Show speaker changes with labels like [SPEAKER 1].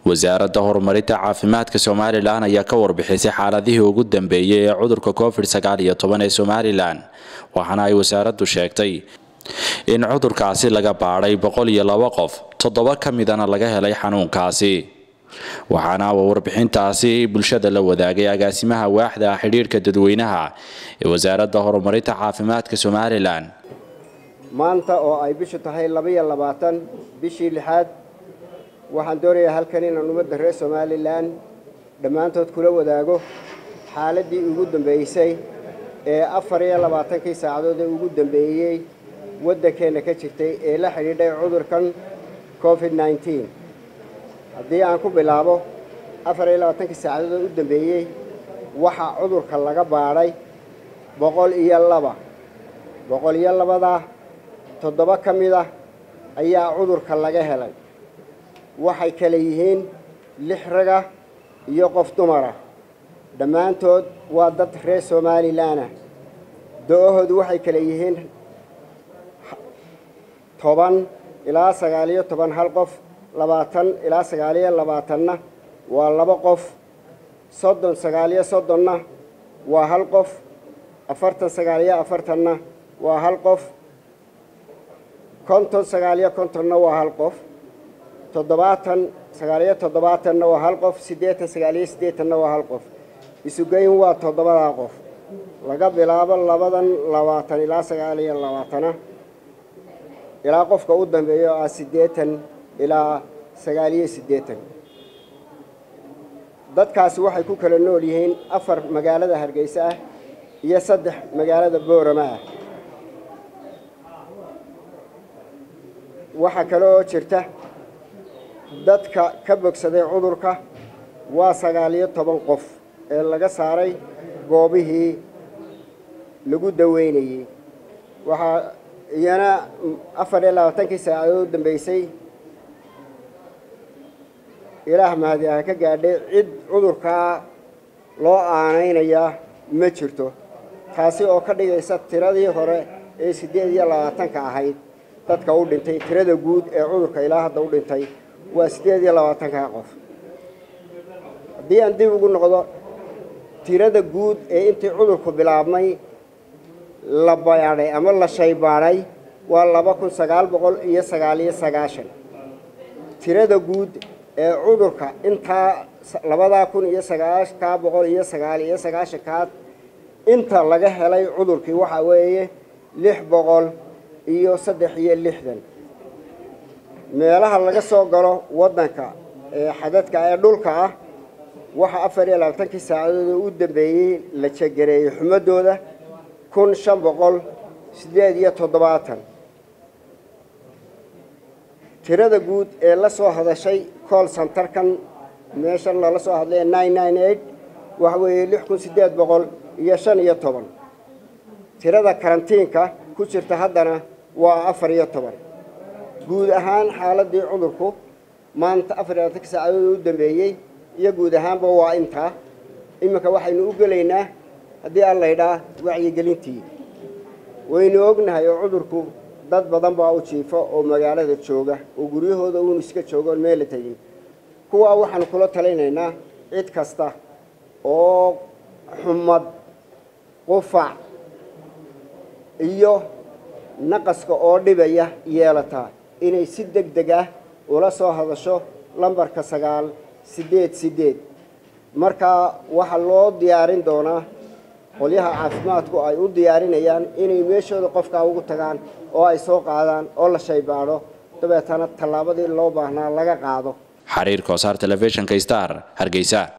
[SPEAKER 1] wasaaradda horumarinta caafimaadka somalilan ayaa ka warbixisay xaaladihii ugu dambeeyey ee cudurka covid sagaal iyo toban ee somalilan waxaana ay wasaaraddu sheegtay in cudurkaasi laga baadhay boqol iyo laba qof toddoba ka midana laga helay xanuunkaasi waxaana warbixintaasi bulshada la wadaagay agaasimaha waaxda xidhiirhka dadweynaha ee wasaaradda horumarinta caafimaadka somalilan
[SPEAKER 2] maanta oo ay bishu tahay labaiyo labaatan bishii lixaad waxaan doonayaa halkan inaan ummadda reer somalilan dhammaantood kula wadaago xaaladdii ugu dambeysay ee afar iyo labaatankii saacadood ee ugu dambeeyey waddankeenna ka jirtay ee la xidhiidhay cudurkan covid nneteen haddii aan ku bilaabo afar iyo labaatankii saacadood ee u dambeeyey waxaa cudurka laga baadhay boqol iyo laba boqol iyo labadaa toddoba ka mid ah ayaa cudurka laga helay waxay kale yihiin lix raga iyo qof dumara dhammaantood waa dad reer somalilan ah do-ahoodu waxay kale yihiin toban ilaa sagaaliyo toban hal qof labaatan ilaa sagaaliyo labaatanna waa laba qof soddon sagaaliyo soddonna waa hal qof afartan sagaaliyo afartanna waa hal qof konton sagaaliyo kontonna waa hal qof toddobaatan sagaaliyo toddobaatanna waa hal qof siddeetan sagaaliyo siddeetanna waa hal qof isugeyn waa toddobadaa qof laga bilaabo labadan labaatan ilaa sagaaliyo labaatana ilaa qofka u dambeeya oo ah siddeetan ilaa sagaaliyo siddeetan dadkaasi waxay ku kala nool yihiin afar magaalada hargeysa ah iyo saddex magaalada boorama ah waxaa kale oo jirta dadka ka bogsaday cudurka waa sagaaliyo toban qof ee laga saaray goobihii lagu daweynayey waxaa iyana afar iyo labaatankii saacadood u dambeysay ilaah mahadi ha ka gaadhay cid cudurkaa loo aanaynayaa ma jirto taasi oo ka dhigaysa tiradii hore ee siddeed iyo labaatanka ahayd dadka u dhintay tirada guud ee cudurka ilaa hadda u dhintay waa siddeed iyo labaatanka qof haddii aan dib ugu noqdo tirada guud ee intii cudurku bilaabmay la baadhay ama la shaybaadhay waa laba kun sagaal boqol iyo sagaaliyo sagaashan tirada guud ee cudurka intaa labadaa kun iyo sagaakaa boqol iyo sagaal iyo sagaashankaad inta laga helay cudurkii waxaa weeye lix boqol iyo saddex iyo lixdan meelaha laga soo galo waddanka ee xadadka ee dhulka ah waxaa afar iyo labaatankii saacadood oo u dambeeyey la jegareeyey xumadooda kun shan boqol siddeed iyo toddobaatan tirada guud ee la soo hadashay cool santarkan meeshan lala soo hadlay nine nine eight waxa weeye lix kun siddeed boqol iyo shan iyo toban tirada karantiinka ku jirta haddana waa afar iyo toban guud ahaan xaaladii cudurku maanta afar iyo labaatankii saacadood u dambeeyey iyo guud ahaanba waa intaa iminka waxaynu u gelaynaa haddii aan laydhaa wacyigelintii waynu ognahay oo cudurku dad badan baa u jiifo oo magaalada jooga oo guryahooda uun iska jooga oon meela tegin kuwaa waxaanu kula talinaynaa cid kasta oo xumad qufac iyo naqaska oo dhibaya yeelataa inay si deg deg ah ula soo hadasho lambarka sagaal siddeed siddeed markaa waxaa loo diyaarin doonaa qolyaha caafimaadku ay u diyaarinayaan inay meeshooda qofkaa ugu tagaan oo ay soo qaadaan oo la shaybaadho dabeetana tallaabadii loo baahnaa laga qaado
[SPEAKER 1] xariir koosaar telefishinka star hargeysa